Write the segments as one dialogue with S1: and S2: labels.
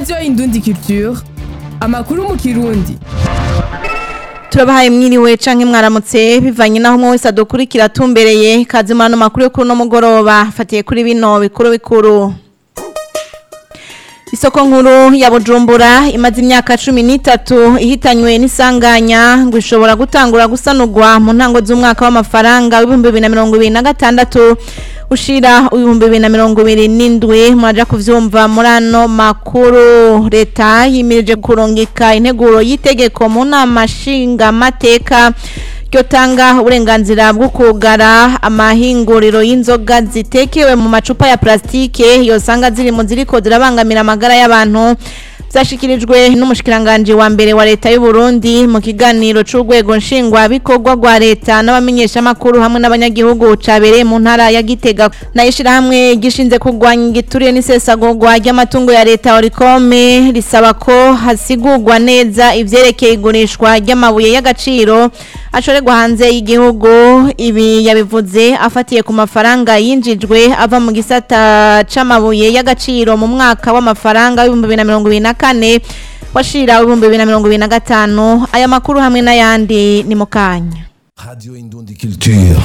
S1: radiyo indundi culture amakuru mu kirundi
S2: turabahaye mwiriwe canke mwaramutse bivanye naho umwe wese adukurikira atumbereye kazi murano makuru yo kuri uno mugoroba fatiye kuri bino bikuru bikuru Isoko nkuru ya Bujumbura imaze imyaka 13 ihitanywe n'isanganya ngo ishobora gutangura gusanurwa mu ntango z'umwaka w'amafaranga w'ibihumbi 2026 ushira ibihumbi 2027 mwaja kuvyumva muri ano makuru leta yimirije kurungika integuro y'itegeko mu nama nshinga mateka ryotanga uburenganzira bwo kugara amahinguriro y'inzoga zitekewe mu macupa ya plastike yosanga ziri mu ziriko zirabangamira amagara y'abantu zashikirijwe n'umushikiranganje wa mbere wa leta y'u Burundi mu kiganiro c'urwego nshingwa bikorwa rwa leta n'abamenyesha makuru hamwe n'abanyagihugu cabereye mu ntara ya Gitega nayishira hamwe gishinze kugwanya igituriye n'isesagurwa ry'amatungo ya leta Oricome risaba ko hasigurwa neza ivyerekeye igurishwa ry'amabuye y'agaciro ashorerwa hanze y'igihugu ibi yabivuze afatiye ku mafaranga yinjijwe ava mu gisata c'amabuye y'agaciro mu mwaka w'amafaranga w'ibihumbi bibiri na mirongo ibiri na kane washira ibihumbi bibiri na mirongo ibiri na gatanu aya makuru hamwe n'ayandi ni mu kanya
S3: Radio Indundi Culture.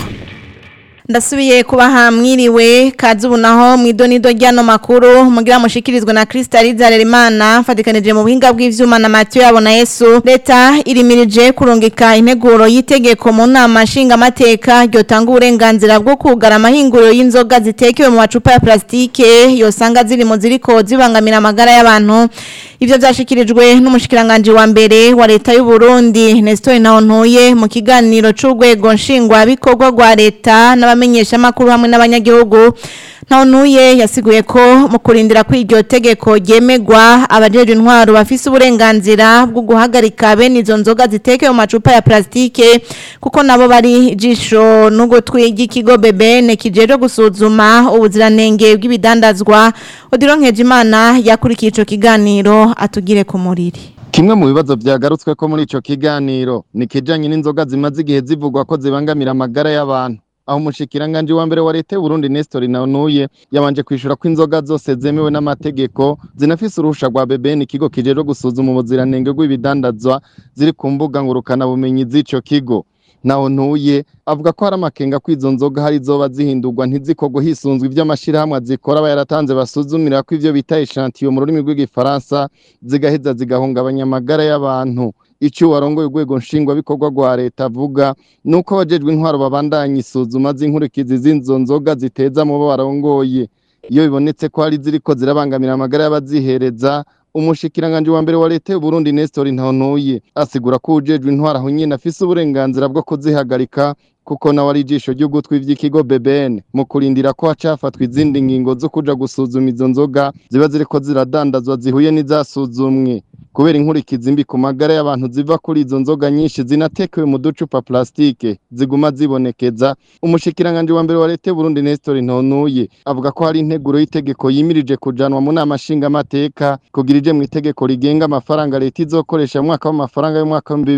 S2: ndasubiye kubaha mwiriwe kazi ubu naho mu idonido ry'ano makuru mugira mushikirizwe na Crystal Zarerimana mfatikanije mu buhinga bw'ivyuma na Mathieu yabona Yesu leta irimirije kurungika integuro y'itegeko mu nama nshinga mateka ryotanga uburenganzira bwo kugara amahinguriro y'inzoga zitekewe mu macupa ya plastike yosanga ziri mu ziriko zibangamira amagara y'abantu ivyo vyashikirijwe n'umushikiranganje wa mbere wa leta y'u Burundi Nestor Ntawontuye mu kiganiro c'urwego nshingwa bikorwa rwa leta n'abamenyesha makuru hamwe n'abanyagihugu Ntawontuye yasiguye ko mu kurindira ko iryo tegeko ryemegwa abajeje intwaro bafise uburenganzira bwo guhagarika bene izo nzoga zitekewe mu macupa ya plastike kuko nabo bari jisho n'ugutwi ry'ikigo BBN kijeje gusuzuma ubuziranenge bw'ibidandazwa Odilon Nkejimana yakurikiye ico kiganiro atugire ku muriri
S4: Kimwe mu bibazo vyagarutswe ko muri ico kiganiro ni kijanye n'inzoga zimaze igihe zivugwa ko zibangamira amagara y'abantu aho umushikiranganje wa mbere wa leta y'u Burundi Nestor Nanuye yabanje kwishura ko inzoga zose zemewe n'amategeko zinafise uruhusha rwa BBN ikigo kijeje gusuzuma ubuziranenge bw'ibidandazwa ziri ku mbuga ngurukana bumenyi z'ico kigo naho ntuye avuga ko hari amakenga ko izo nzoga hari zoba zihindurwa ntizikorwe hisunzwe ivy'amashirahamwe azikora aba yaratanze basuzumira ko ivyo bita echantillo mu rurimi rw'igifaransa zigaheza zigahungabanya amagara y'abantu icyo warongoye urwego nshingwabikorwa rwa leta avuga ni uko abajejwe intwaro babandanya isuzuma z'inkurikizi z'izo nzoga ziteza mu bo barongoye iyo bibonetse ko hari ziriko zirabangamira amagara y'abazihereza umushikiranganje wa mbere wa leta y'u Burundi Nestor Ntawontuye asigura ko ujejwe intwaro aho nyene afise uburenganzira bwo kuzihagarika kuko nawe ari ijisho ry'ugutwi vy'ikigo BBN mu kurindira ko hacafatwa izindi ngingo zo kuja gusuzuma izo nzoga ziba ziriko ziradandazwa zihuye n'izasuzumwe kubera inkurikizi mbi ku magara y'abantu ziva kuri izo nzoga nyinshi zinatekewe mu ducupa plastike ziguma zibonekeza umushikiranganje wa mbere wa leta y'u Burundi Nestor Ntonuye avuga ko hari integuro y'itegeko yimirije kujanwa mu nama nshingamateka kugira ije mu itegeko rigenga amafaranga leta izokoresha mu mwaka w'amafaranga y'umwaka wa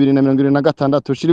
S4: 2026 ushira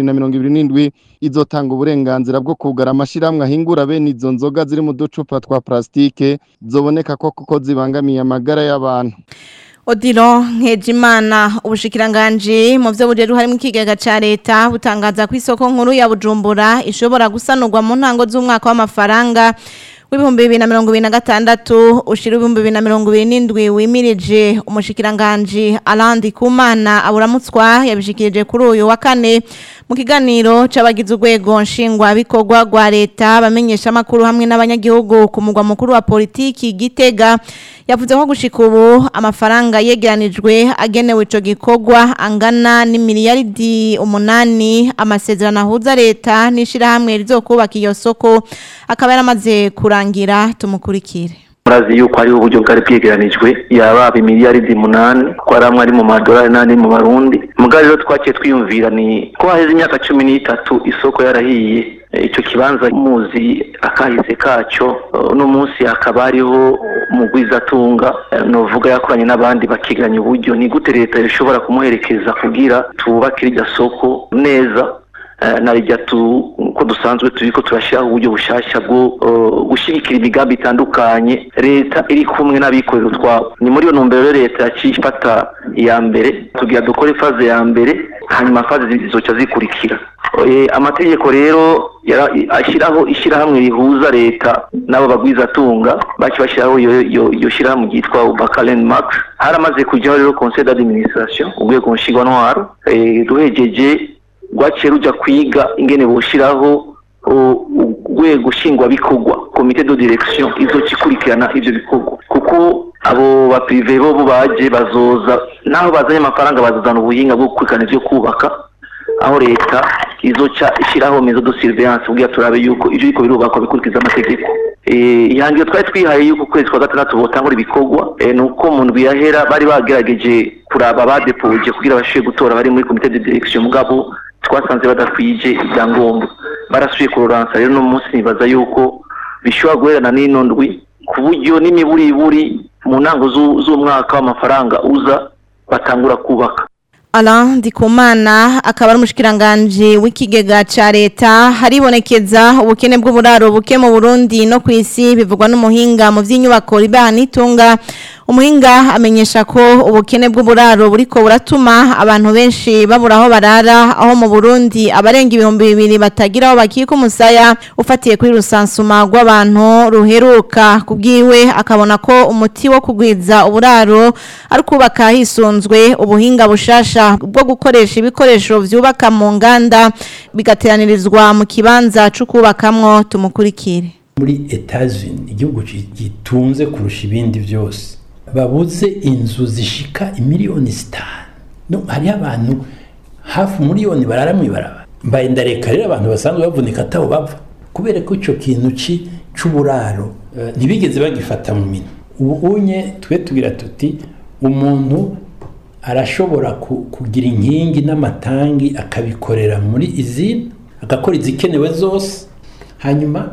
S4: 2027 izotanga uburenganzira bwo kugara amashirahamwe ahingura bene izo nzoga ziri mu ducupa twa plastike zoboneka ko kuko zibangamiye amagara y'abantu
S2: Odilo Nkejimana ubushikiranganje mu byo bujeru harimo ikigega ca leta butangaza ku isoko nkuru ya Bujumbura ishobora gusanurwa mu ntango z'umwaka w'amafaranga w'ibihumbi bibiri na mirongo ibiri na gatandatu ushira ibihumbi bibiri na mirongo ibiri n'indwi wimirije umushikiranganje Alandi Kumana aburamutswa yabishikirije kuri uyu wa kane mu kiganiro c'abagize urwego nshingwa bikorwa rwa leta bamenyesha makuru hamwe n'abanyagihugu ku mugwa mukuru wa politiki Gitega yavuze ko gushika ubu amafaranga yegeranijwe agenewe ico gikorwa angana n'imiliyaridi umunani amasezerano ahuza leta n'ishirahamwe rizokubaka iyo soko akaba yaramaze kurangira tumukurikire
S5: murazi yuko hariho uburyo bwari bwegeranijwe yababa imiliyaridi munani ko ari amwe ari mu madolari n'andi mu barundi mugabo rero twaciye twiyumvira ni ko haheze imyaka cumi n'itatu isoko yarahiye icyo kibanza muzi akahise kacyo uno munsi hakaba hariho mugwizatunga novuga yakoranye n'abandi bakiganya uburyo ni gute leta ishobora kumuherekeza kugira tububake iryo soko neza eh, na rijya tu uko dusanzwe turiko turashyiraho uburyo bushasha bwo eh, gushyigikira imigambi itandukanye leta iri kumwe n'abikorera utwabo ni muri iyo ntumbero rero leta yaciye ifata iya mbere tugira dukore faze ya mbere hanyuma faze zizoca zikurikira Eh, amategeko rero yara- ashyiraho ishyirahamwe rihuza leta n'abo bagwizatunga baci bashyiraho iyo- iyo iyo shyirahamwe ryitwa ubakalen max haramaze kujyaho rero conseil d'administration urwego nshingwantwaro eh, ruhejeje rwaciye ruja kwiga ingene boshiraho o- urwego nshingwabikorwa komite de direction izoca ikurikirana ivyo bikorwa kuko abo baprive bo bo baje bazoza naho bazanye amafaranga bazozana ubuhinga bwo gukurikirana ivyo kubaka aho leta izoca ishyiraho mezo de surveillance kugira turabe yuko ivyo biriko birubakwa bikurikiza amategeko Eh, ihangiro twari twihaye yuko ukwezi kwa gatandatu botangura ibikorwa eh, ni uko mu ndwi yahera bari bagerageje kuraba abadepoje kugira bashobore gutora bari muri komite de direction mugabo twasanze badakwije ibyangombwa barasubiye kuroransa rero no munsi nibaza yuko bishobora guherana n'ino ndwi ku buryo n'imiburiburi mu ntango z'u- z'umwaka w'amafaranga uza batangura kubaka
S2: Alain Ndikumana akaba ari umushikiranganje w'ikigega ca leta haribonekeza ubukene bw'uburaro buke mu Burundi no ku isi bivugwa n'umuhinga mu vy'inyubako ribana itunga umuhinga amenyesha ko ubukene bw'uburaro buriko buratuma abantu benshi babura aho barara aho mu Burundi abarenga ibihumbi bibiri batagira aho bakika umusaya ufatiye kuri rusansuma rw'abantu ruheruka kubwiwe akabona ko umuti wo kugwiza uburaro ari kubaka hisunzwe ubuhinga bushasha bwo gukoresha ibikoresho vyubaka mu nganda bigateranirizwa mu kibanza cyo kubakamwo tumukurikire
S6: muri Etats-Unis igihugu gi- gitunze kurusha ibindi byose babuze inzu zishika imiliyoni zitanu no hariho abantu hafi umuliyoni barara mw'ibaraba mbaye ndareka rero abantu basanzwe bavunika atabo bava kubera ko ico kintu ci c'uburaro eh, ntibigeze bagifata mu minwe ubu unye twe tugira tuti umuntu arashobora ku- kugira inkingi n'amatangi akabikorera muri izina agakora izikenewe zose hanyuma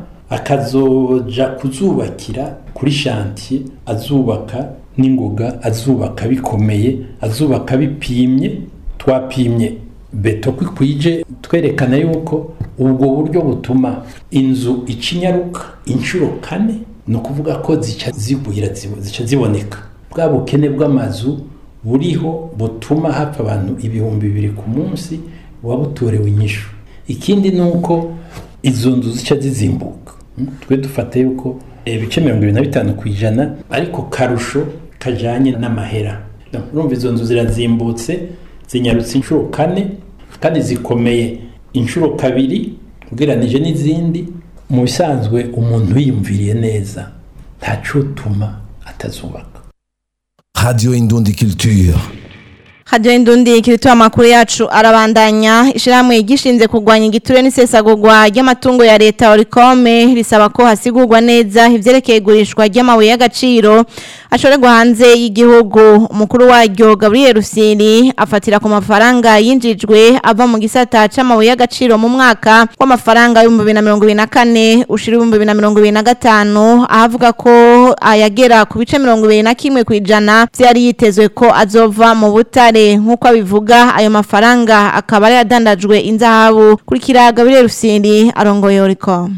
S6: akazoja kuzubakira kuri shantiye azubaka n'ingoga azubaka bikomeye azubaka bipimye twapimye beto kwikwije twerekana yuko ubwo buryo butuma inzu icinyaruka inshuro kane ni ukuvuga ko zica zigwira zibo- zica ziboneka bwa bukene bw'amazu buriho butuma hapfa abantu ibihumbi bibiri ku munsi buba butorewe inyishu ikindi ni uko izo nzu zica zizimbuka Mm, twe dufata yuko ibice mirongo ibiri na bitanu ku ijana ariko karusho kajanye n'amahera No, urumva izo nzu zirazimbutse zinyarutse inshuro kane kandi zikomeye inshuro kabiri ugereranije n'izindi mu bisanzwe umuntu yiyumviriye neza ntacutuma atazubaka
S3: Radio Indundi Culture.
S2: hajyaho indundi kirituye amakuru yacu arabandanya ishyirahamwe gishinze kurwanya igiture n'isesagurwa ry'amatungo ya leta orikome risaba ko hasigurwa neza ibyerekeye igurishwa ry'amabuye y'agaciro ashorerwa hanze y'igihugu umukuru waryo gabriel rusiri afatira ku mafaranga yinjijwe ava mu gisata c'amabuye y'agaciro mu mwaka w'amafaranga y'ibihumbi bibiri na mirongo ibiri na kane ushira ibihumbi bibiri na mirongo ibiri na gatanu ahavuga ko ayagera ku bice mirongo ibiri na kimwe ku ijana vyari yitezwe ko azova mu butare nk'uko abivuga ayo mafaranga akaba ari yadandajwe inzahabu kurikira gabriel rusiri arongoye oricom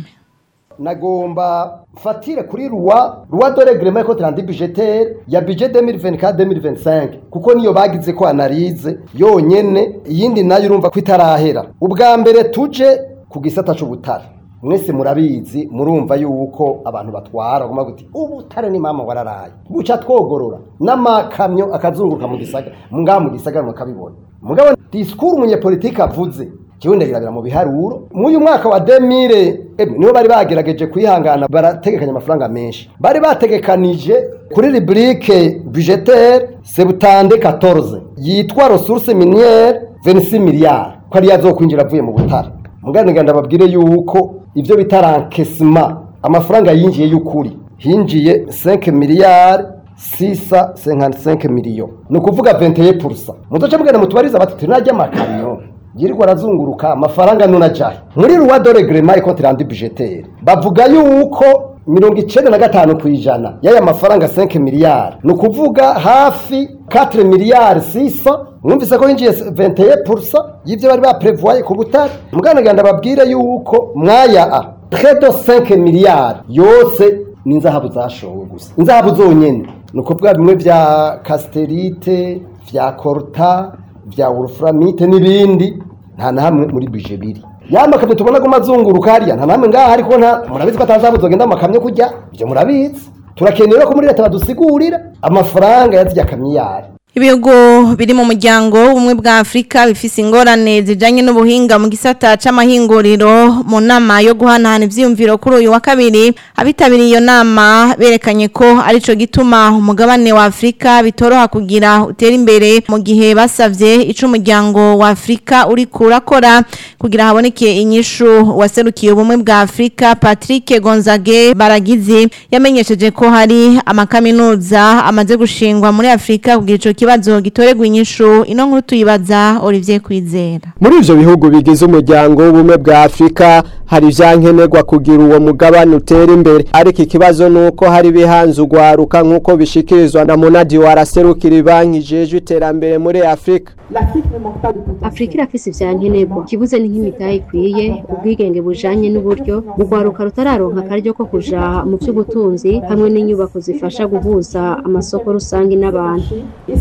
S7: nagomba mfatire kuri ruwa ruwa de regrema ko trandi budgetaire ya budget 2024 2025 kuko niyo bagize ko analize yonyene iyindi nayo urumva ko itarahera ubwa mbere tuje ku gisata c'ubutare mwese murabizi murumva yuko abantu batwara bagomba guti ubutare ni mama wararaye buca twogorora n'amakamyo akazunguruka mu gisagara ngaha mu gisagara mukabibona mugabo disikuru umunyepolitike avuze kiwe ndagirabira mu biharuro mw'uyu mwaka wa 2000 emwe nibo bari bagerageje kwihangana barategekanya amafaranga menshi bari bategekanije kuri rubrique budgetaire septante 14 yitwa ressources minières 26 milliards ko ari yazokwinjira avuye mu butare muganira ndababwire yuko ivyo bita rankesima amafaranga yinjiye y'ukuri hinjiye 5 miliyari sisa 55 miliyo ni ukuvuga 21% muzoce mugenda mutubariza bati tunajya amakamyo yirirwa arazunguruka amafaranga nuna jahe muri ruwa dore grema iko tirandi budgetaire bavuga yuko mirongo icenda na gatanu ku ijana y'aya mafaranga 5 miliyari ni ukuvuga hafi 4 miliyari 600 mwumvise ko hinjiye 21% y'ivyo bari baprevoye ku butare muganaganda babwire yuko mwaya a près de 5 miliyari yose ni inzahabu zashowe gusa inzahabu zonyene ni ukuvuga bimwe vya casterite vya korta vya wolframite n'ibindi nta na hamwe muri bije biri ya makamyo tubona ko mazunguruka hariya nta namwe ngaha ariko nta murabizi ko atazabu zogenda mu makamyo kujya ibyo murabizi turakenera ko muri leta badusigurira amafaranga yazijya kamiyari
S2: Ibihugu biri mu muryango w'ubumwe bwa Afrika bifise ingorane zijanye n'ubuhinga mu gisata c'amahinguriro mu nama yo guhanahana ivyiyumviro kuri uyu wa kabiri abitabiriye iyo nama berekanye ko arico gituma umugabane wa Afrika bitoroha kugira utera imbere mu gihe basavye ico umuryango wa Afrika uri kurakora kugira haboneke inyishu waserukiye ubumwe bwa Afrika Patrick Gonzage Baragizi yamenyesheje ko hari amakaminuza amaze gushingwa muri Afrika kugira ico kibazo gitoregwa inyishu ino nkuru tuyibaza Olivier Kwizera
S8: muri ivyo bihugu bigize umuryango w'ubumwe bwa Afrika hari ivyankenerwa kugira uwo mugabane utera imbere ariko ikibazo nuko hari bihanze ugwaruka nk'uko bishikirizwa na Monadi waraserukira banki jeje iterambere muri Afrika
S9: afurika irafise ivyankenerwa ikibuze ni nk'imitahe ikwiye ubwigenge bujanye n'uburyo urwaruka rutararonka akaryo ko kuja mu vy'ubutunzi hamwe n'inyubako zifasha guhuza amasoko rusange n'abantu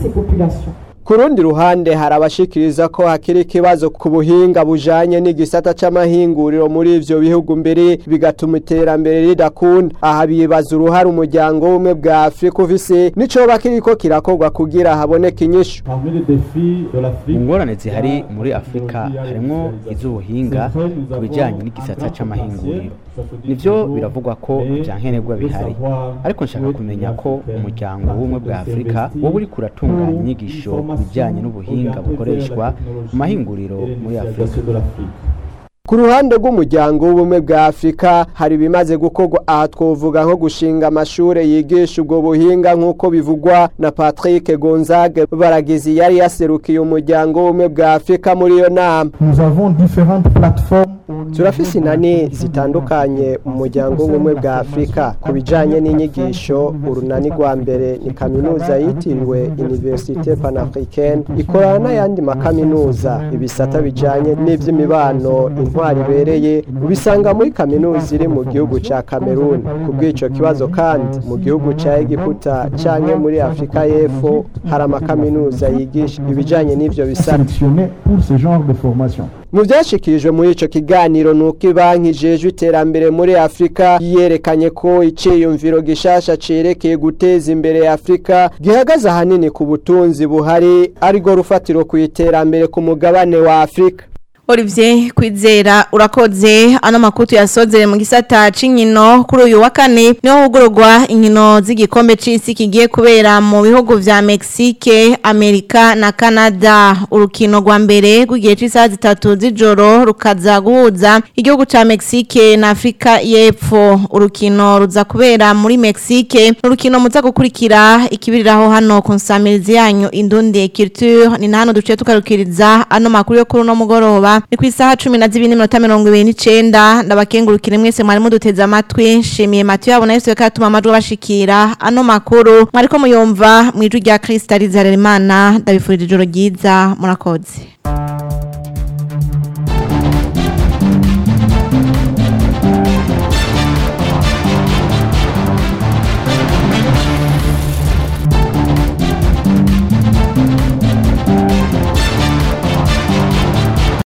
S8: ku rundi ruhande hari abashikiriza ko hakiri ikibazo ku buhinga bujanye n'igisata c'amahinguriro muri ivyo bihugu mbere bigatuma iterambere ridakunda aha bibaza uruhare umuryango w'ubumwe bwa afurika ufise n'icoba kiriko kirakorwa kugira haboneke inyishu
S10: ingorane zihari muri afurika harimwo iz'ubuhinga ku bijyanye n'igisata c'amahinguriro nivyo biravugwa ko vyankenerwa bihari ariko nshaka kumenya ko umuryango w'ubumwe bwa afurika wowe uriko uratunganya inyigisho ku bijyanye n'ubuhinga bukoreshwa mu mahinguriro muri afurika
S8: ku ruhande rw'umuryango w'ubumwe bwa afurika hari ibimaze gukorwa aha twovuga nko gushinga amashure yigisha ubwo buhinga nk'uko bivugwa na patrick gonzague baragizi yari yaserukiye umuryango w'ubumwe bwa afurika muri iyo nama turafise inani zitandukanye mu muryango w'ubumwe bwa afurika ku bijanye n'inyigisho urunani rwa mbere ni kaminuza yitiriwe universite panafricaine ikorana n'ayandi makaminuza ibisata bijanye n'ivy'imibano intwari ibereye ubisanga muri kaminuza iri mu gihugu ca Cameroon ku bw'ico kibazo kandi mu gihugu ca Egiputa canke muri Afrika y'Epfo hari amakaminuza yigisha ibijanye n'ivyo bisata mu vyashikirijwe muri ico kiganiro nuko ibanki ijejwe iterambere muri Afrika yerekanye ko iciyumviro gishasha cerekeye guteza imbere Afrika gihagaze ahanini ku butunzi buhari ariko rufatiro ku iterambere ku mugabane wa Afrika
S2: Olivier kwizera urakoze ano makutu yasozere mu gisata c'inkino kuri uyu wa kane niho hugururwa inkino z'igikombe c'isi kigiye kubera mu bihugu vya Mexique, Amerika na Canada urukino rwa mbere rw'igihe c'isaha zitatu z'ijoro rukaza guhuza igihugu ca Mexique na Afrika y'Epfo urukino ruza kubera muri Mexique urukino muza gukurikira ikibiriraho hano ku nsamirizi yanyu Indundi Culture ni hano duce tukarukiriza ano makuru yo kuri uno mugoroba ni ku isaha cumi na zibiri n'iminota mirongo ibiri n'icenda ndabakengurukire mwese mwari muduteze amatwi nshimiye matiyo yabo nayo yose katuma amajwi abashikira ano makuru mwariko muyumva mu ijwi rya kirisita rizarera imana ndabifurira ijoro ryiza murakoze